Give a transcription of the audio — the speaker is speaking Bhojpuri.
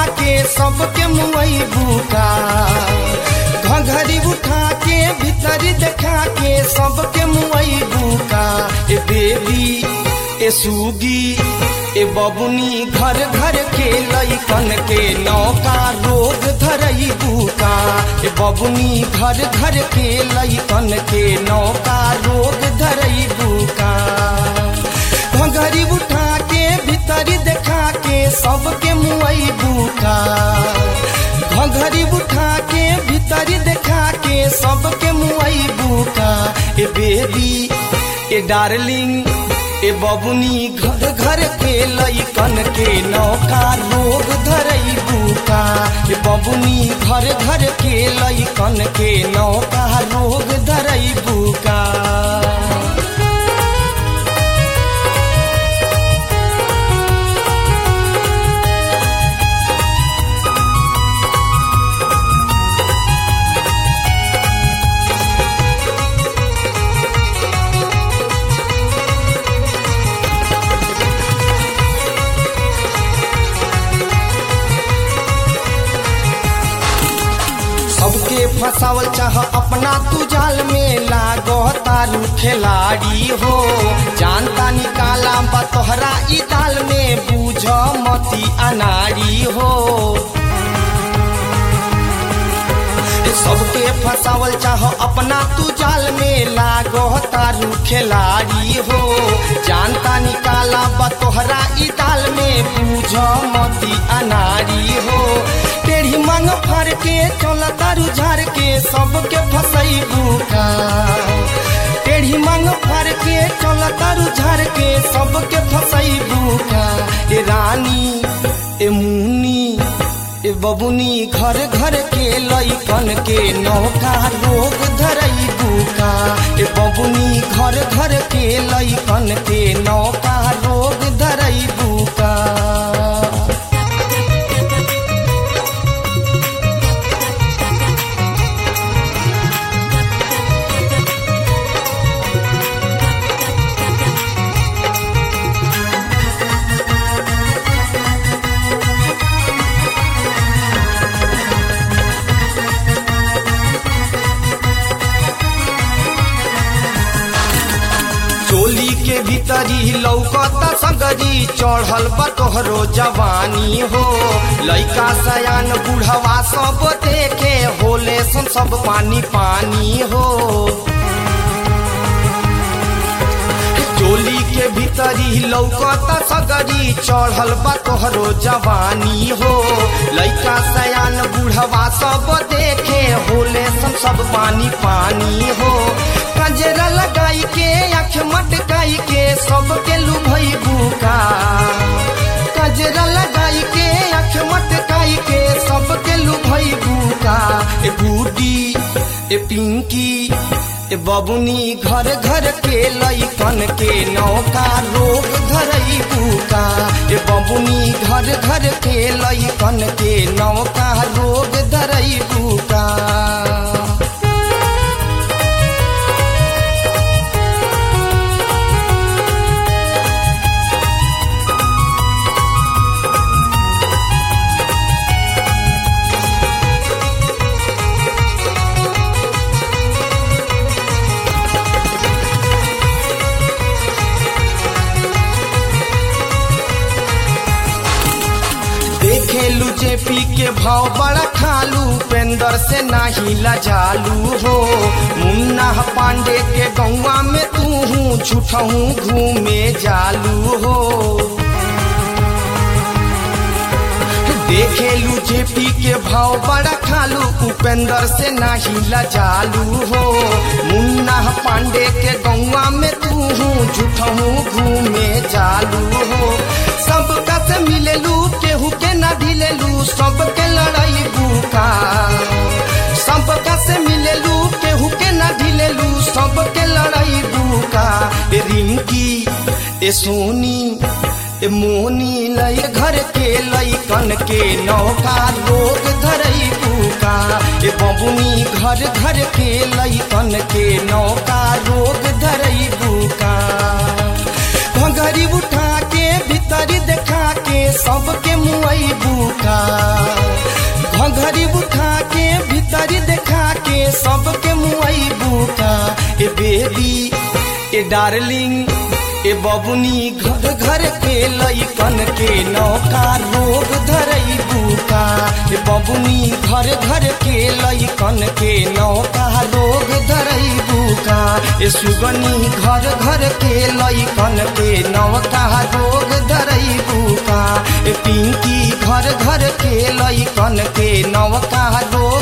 के सबके मुई बुका घघरी उठा के भीतरी देखा के सबके मुई बुका ए बेबी ए सूगी ए बबुनी घर घर के लैकन के नौका रोग धरई बुका ए बबुनी घर घर के लैकन के नौका रोग धरई बुका घघरी उठा के भीतरी देखा के सबके मुई बुका घघरी उठा के भीतरी देखा के सबके मुई बुका ए बेबी ए डार्लिंग ए बबुनी घर घर के लैकन के नौका रोग धरई बुका ए बबुनी घर घर के लैकन के नौका रोग धरई बुका सबके फसावल चाह अपना तू जाल में लागो तारू खिलाड़ी हो जानता निकाला बा तोहरा ई ताल में बूझ मती अनाड़ी हो सबके फसावल चाह अपना तू जाल में लागो तारू खिलाड़ी हो जानता निकाला बा तोहरा ई ताल में बूझ मती अनाड़ी हो टेढ़ी मांग फाड़ के चल तारू झाड़ के सबके फसई बुका टेढ़ी मांग फाड़ के चल तारू झाड़ के सबके फसई बुका ए रानी ए मुनी ए बबुनी घर घर के लैकन के नौका रोग धरई बुका ए बबुनी घर घर के लैकन के नौका रोग धरई बुका चोली के भीतरी लौकता सगरी चढ़ल बा तोहरो जवानी हो लइका सयान बुढ़वा सब देखे होले सन सब पानी पानी हो चोली के भीतरी लौकता सगरी चढ़ल बा तोहरो जवानी हो लइका सयान बुढ़वा सब देखे होले सन सब पानी पानी हो कजरा लगाई के आँख मटकाई के सबके लुभई बुका कजरा लगाई के आँख मटकाई के सबके लुभई बुका ए बूटी ए पिंकी ए बबुनी घर घर के लैकन के नौका रोग धरई बुका ए बबुनी घर घर के लैकन के नौका रोग धरई बुका देखेलू जेपी के भाव बड़ा खालू पेंदर से नाही लजालू हो मुन्ना पांडे के गौवा में तू हूँ झूठहूँ घूमे जालू हो देखेलू जेपी के भाव बड़ा खालू उपेंद्र से नाही लजालू हो मुन्ना पांडे के गौवा में तू हूँ झूठहूँ घूमे जालू हो सबका से मिलेलू केहू के ना ढिलेलू सबके लड़ाई बुका सबका से मिलेलू केहू के ना ढिलेलू सबके लड़ाई बुका ए रिंकी ए सोनी ए मोनी लय घर के लैकन के नौका रोग धरई बुका ए बबुनी घर घर के लैकन के नौका रोग धरई बुका घंघरी उठा के भीतरी देखा के सबके मुआई बुका घघरी उठा के भीतरी देखा के सबके मुआई बुका ए बेबी ए डार्लिंग ए बबुनी घर घर के लइकन के नौका रोग धरई बुका ए बबुनी घर घर के लइकन के नौका रोग धरई बुका ए सुगनी घर घर के लइकन के नौका रोग धरई बुका ए पिंकी घर घर के लइकन के नौका रोग